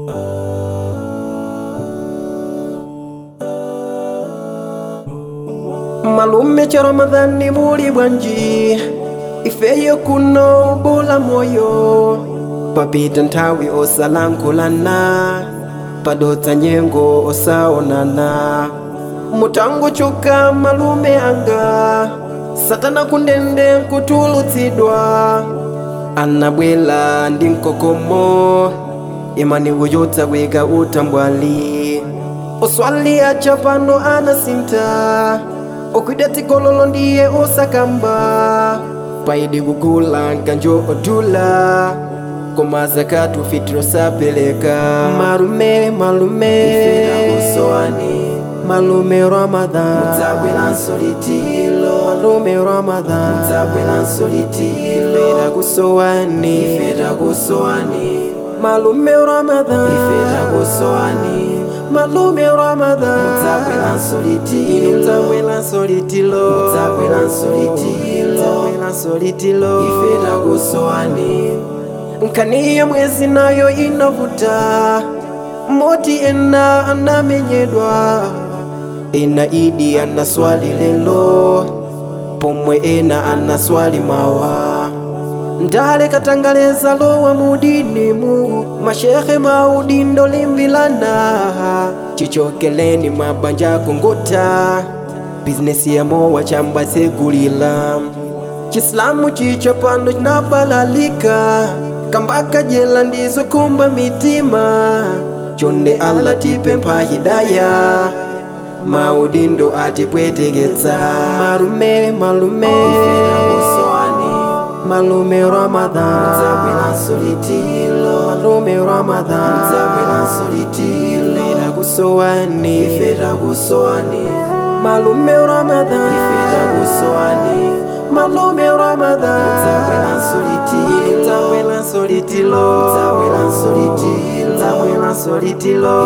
malume cha ramadhani muli bwanji ifeyo kuno bula moyo papita nthawi osalankhulana padutsa nyengo osaonana mutangochoka malume anga satana kundende nkutulutsidwa anabwela ndi mkokomo imani kuyutsa kwika utambwali oswali acha pano anasinta okwida tikololo ndiye osakamba paidi kugula nkanjo odula koma zakatu fitiro sapeleka malume malume malume ramadhan malume ramadhan ifeda kusowani malume ramadhan malume ramadhan inutabwela solitilo Utabwela solitilo nkaniye mwezi nayo inavuta moti ena anamenyedwa ena idi anaswali lelo pomwe ena anaswali mawa ndale katangaleza lowa mudinimu mashehe maudindo limbilana chichokeleni mabanja kunguta bizinesi ya mowa chamba segulila chislamu chicho pano chinabalalika kambaka jela ndizo kumba mitima chonde allah tipempha hidaya maudindo atipweteketsa malume malume malume ramadhan malume ramadhan ifeda kusowani malume ramadhan malume ramadhan Utabwela solitilo Utabwela solitilo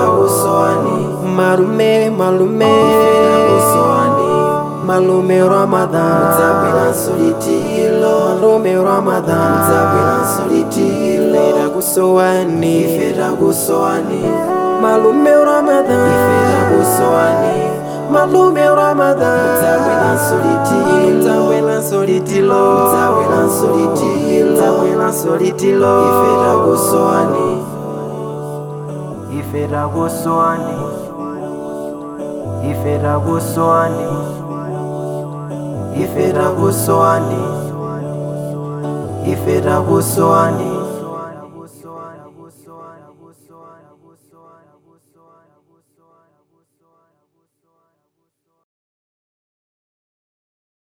malume malume malume ramadhan malume ramadhan ifeda kusowani malume ramadhan malume ramadhan Utabwela solitilo Utabwela solitilo Ifeda goswani Ifeda goswani Ifeda goswani Ifeda goswani